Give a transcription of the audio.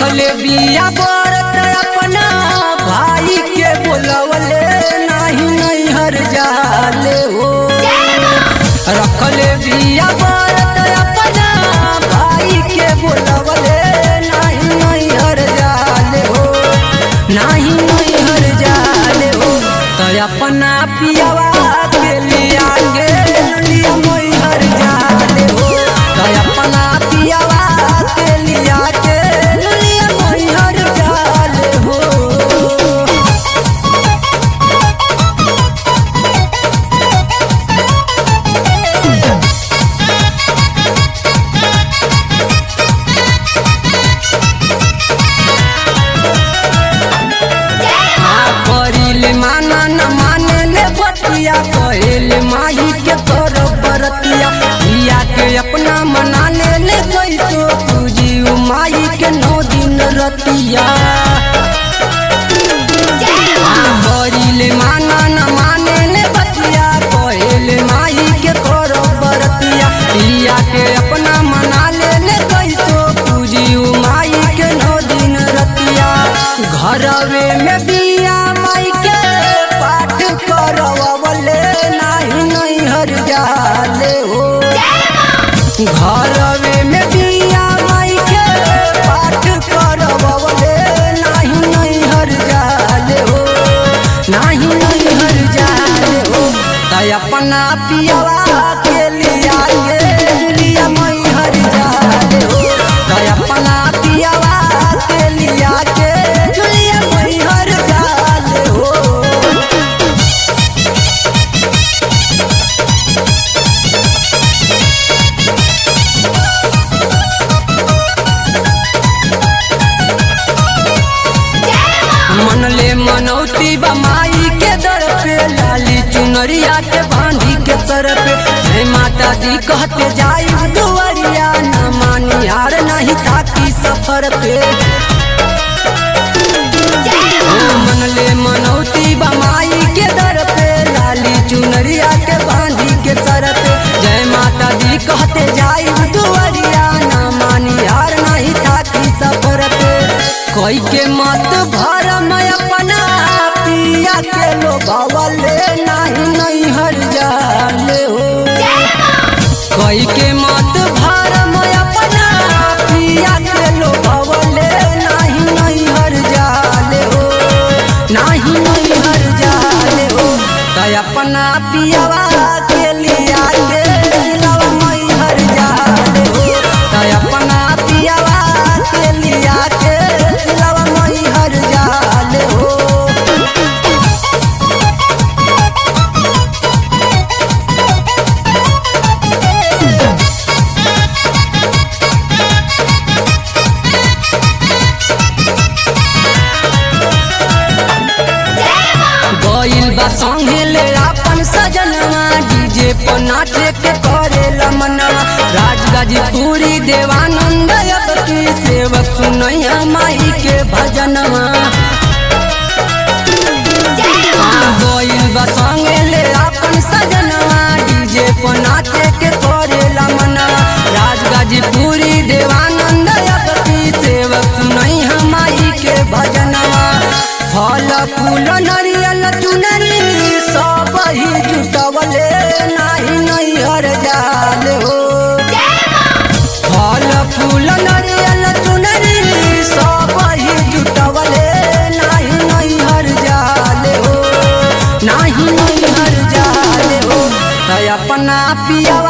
रखले बिया बरत अपना भाई के बोलवले नाही नैहर जाले हो रखले बिया बरत अपना भाई के बोलवले नाही नैहर जाले हो नाही नैहर जाले हो तो अपना पियावा के लिया के लिया मैहर जाले हो तो अपना पियावा के लिया के लिया मैहर जाले हो करिले माना न माने ले बतिया कहेले माही के कर बरतिया पिया के अपना मना ले ले गई तो पूजी उ माही के नौ दिन रतिया करिले माना न माने ले बतिया कहेले माही के कर बरतिया पिया के अपना मना ले ले गई तो पूजी उ माही के नौ दिन रतिया घरवे में बिया माई के पाठ करवले नाही नैहर जाले हो घरवे में बिया माई के पाठ करवले नाही नैहर जाले हो नाही नैहर जाले हो तै अपना पियावा के लिया के लिया मैहर जाले हो तै अपना पियावा के लिया के लिया मैहर जाले हो मनले मनौती बमाई के दर पे लाली चुनरिया के बांधी के सर पे जय माता दी कहते जाई दुआरिया न मानी हार नहीं ताकी सफर पे ओ मनले मनौती बमाई के दर पे लाली चुनरिया के बांधी के सर पे जय माता दी कहते जाई दुआरिया न मानी हार नहीं ताकी सफर पे कोई के मत भर मैं अपना पिया के लोभवले नहीं नैहर जाले हो कोई के मत भर मैं अपना पिया के लोभवले नहीं नैहर जाले हो नहीं नैहर जाले हो तो अपना पियावा के लिया के दिलवा मैहर जाले हो तो अपना पियावा के लिया के दिलवा मैहर जाले हो गइल बा संगे ले अपन सजनवा डीजे पर नाचे के करे मनवा राजगाजीपुरी देवानंद की सेवक सुनैया माई के भजनवा हाँ, गइल बा संगे ले अपन सजनवा डीजे पर नाचे के करे मनवा राजगाजीपुरी देवानंद की सेवक सुनैया माई के भजनवा फल फूल नरियल चुनरी सब ही जुटवले नाही नैहर जाल हो फल फूल नरियल चुनरी सब ही जुटवले नाही नैहर जाल हो नाही नैहर जाल हो तै अपना पिया